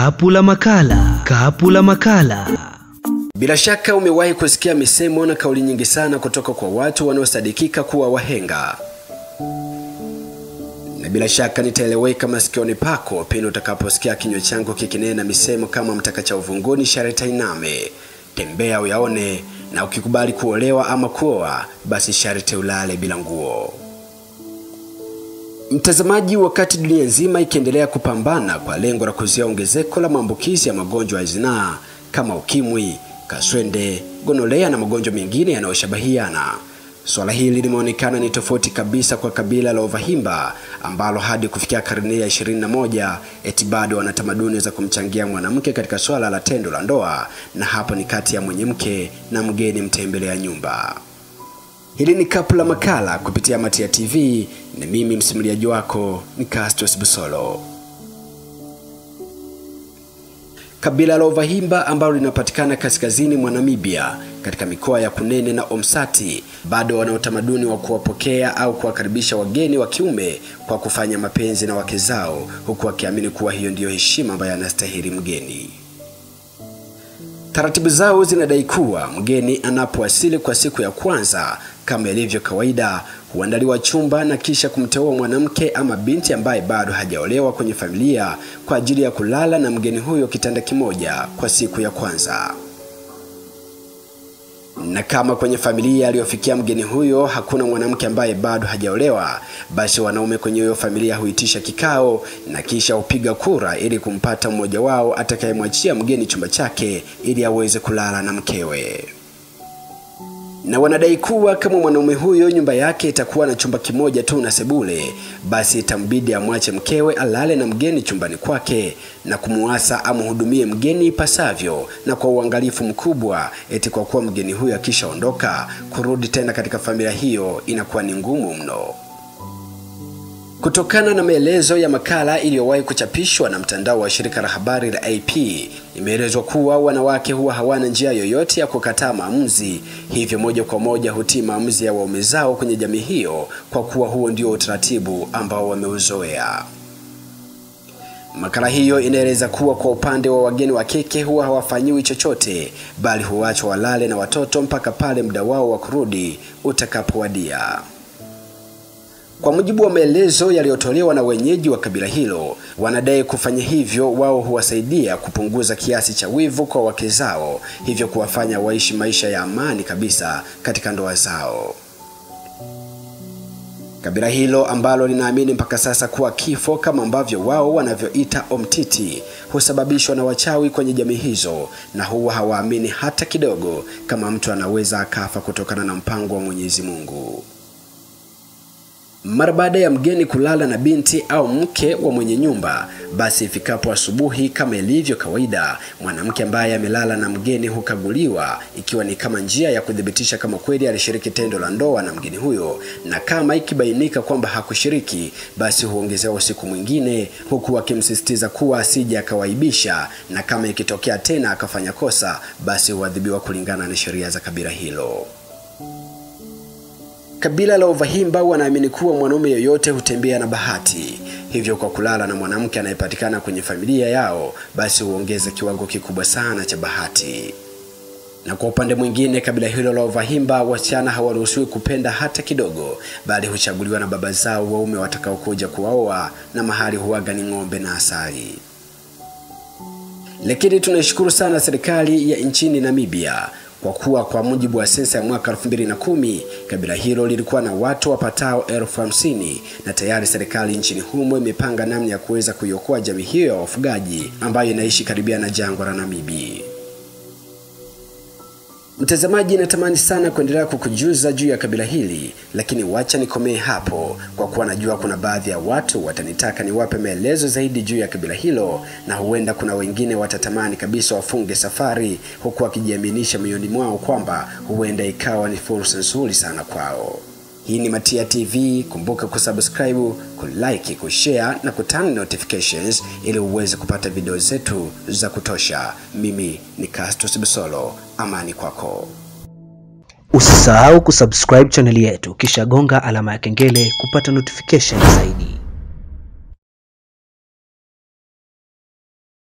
Kapu la makala. Kapu la makala. Bila shaka umewahi kusikia misemo na kauli nyingi sana kutoka kwa watu wanaosadikika kuwa wahenga, na bila shaka nitaeleweka masikioni pako pindi utakaposikia kinywa changu kikinena misemo kama mtaka cha uvunguni sharti ainame, tembea uyaone, na ukikubali kuolewa ama kuoa, basi sharti ulale bila nguo. Mtazamaji, wakati dunia nzima ikiendelea kupambana kwa lengo la kuzuia ongezeko la maambukizi ya magonjwa ya zinaa kama ukimwi, kaswende, gonolea na magonjwa mengine yanayoshabahiana, swala hili limeonekana ni tofauti kabisa kwa kabila la Wavahimba ambalo hadi kufikia karne ya 21 eti bado wana tamaduni za kumchangia mwanamke katika swala la tendo la ndoa, na hapo ni kati ya mwenye mke na mgeni mtembelea nyumba. Hili ni kapu la makala kupitia Matia TV na mimi msimuliaji wako ni Castos Busolo. Kabila la Ovahimba ambalo linapatikana kaskazini mwa Namibia katika mikoa ya Kunene na Omsati bado wana utamaduni wa kuwapokea au kuwakaribisha wageni wa kiume kwa kufanya mapenzi na wake zao, huku wakiamini kuwa hiyo ndiyo heshima ambayo anastahili mgeni. Taratibu zao zinadai kuwa mgeni anapowasili kwa siku ya kwanza, kama ilivyo kawaida, huandaliwa chumba na kisha kumteua mwanamke ama binti ambaye bado hajaolewa kwenye familia kwa ajili ya kulala na mgeni huyo kitanda kimoja kwa siku ya kwanza. Na kama kwenye familia aliyofikia mgeni huyo hakuna mwanamke ambaye bado hajaolewa, basi wanaume kwenye hiyo familia huitisha kikao na kisha hupiga kura ili kumpata mmoja wao atakayemwachia mgeni chumba chake ili aweze kulala na mkewe. Na wanadai kuwa kama mwanaume huyo nyumba yake itakuwa na chumba kimoja tu na sebule, basi itambidi amwache mkewe alale na mgeni chumbani kwake na kumuasa amhudumie mgeni ipasavyo na kwa uangalifu mkubwa, eti kwa kuwa mgeni huyo akishaondoka kurudi tena katika familia hiyo inakuwa ni ngumu mno. Kutokana na maelezo ya makala iliyowahi kuchapishwa na mtandao wa shirika la habari la AP, imeelezwa kuwa wanawake huwa hawana njia yoyote ya kukataa maamuzi, hivyo moja kwa moja hutii maamuzi ya waume zao kwenye jamii hiyo, kwa kuwa huo ndio utaratibu ambao wameuzoea. Makala hiyo inaeleza kuwa kwa upande wa wageni wa kike huwa hawafanyiwi chochote, bali huachwa walale na watoto mpaka pale muda wao wa kurudi utakapowadia. Kwa mujibu wa maelezo yaliyotolewa na wenyeji wa kabila hilo, wanadai kufanya hivyo wao huwasaidia kupunguza kiasi cha wivu kwa wake zao, hivyo kuwafanya waishi maisha ya amani kabisa katika ndoa zao. Kabila hilo ambalo linaamini mpaka sasa kuwa kifo kama ambavyo wao wanavyoita omtiti husababishwa na wachawi kwenye jamii hizo, na huwa hawaamini hata kidogo kama mtu anaweza akafa kutokana na mpango wa Mwenyezi Mungu. Mara baada ya mgeni kulala na binti au mke wa mwenye nyumba, basi ifikapo asubuhi, kama ilivyo kawaida, mwanamke ambaye amelala na mgeni hukaguliwa, ikiwa ni kama njia ya kuthibitisha kama kweli alishiriki tendo la ndoa na mgeni huyo, na kama ikibainika kwamba hakushiriki, basi huongezewa usiku mwingine, huku akimsisitiza kuwa asije akawaibisha, na kama ikitokea tena akafanya kosa, basi huadhibiwa kulingana na sheria za kabila hilo. Kabila la Ovahimba wanaamini kuwa mwanaume yoyote hutembea na bahati, hivyo kwa kulala na mwanamke anayepatikana kwenye familia yao, basi huongeza kiwango kikubwa sana cha bahati. Na kwa upande mwingine, kabila hilo la Ovahimba, wasichana hawaruhusiwi kupenda hata kidogo, bali huchaguliwa na baba zao waume watakaokuja kuwaoa, na mahali huaga ni ng'ombe na asali. Lakini tunaishukuru sana serikali ya nchini Namibia kwa kuwa kwa mujibu wa sensa ya mwaka 2010 kabila hilo lilikuwa na watu wapatao elfu hamsini na tayari serikali nchini humo imepanga namna ya kuweza kuiokoa jamii hiyo ya wafugaji ambayo inaishi karibia na jangwa la Namibi. Mtazamaji, natamani sana kuendelea kukujuza juu ya kabila hili, lakini wacha nikomee hapo, kwa kuwa najua kuna baadhi ya watu watanitaka niwape maelezo zaidi juu ya kabila hilo, na huenda kuna wengine watatamani kabisa wafunge safari, huku wakijiaminisha mioyoni mwao kwamba huenda ikawa ni fursa nzuri sana kwao. Hii ni Matia TV. Kumbuka kusubscribe, kulike, kushare na kutana notifications ili uweze kupata video zetu za kutosha. Mimi ni Castus Busolo, amani kwako. Usisahau kusubscribe chaneli yetu kisha gonga alama ya kengele kupata notification zaidi.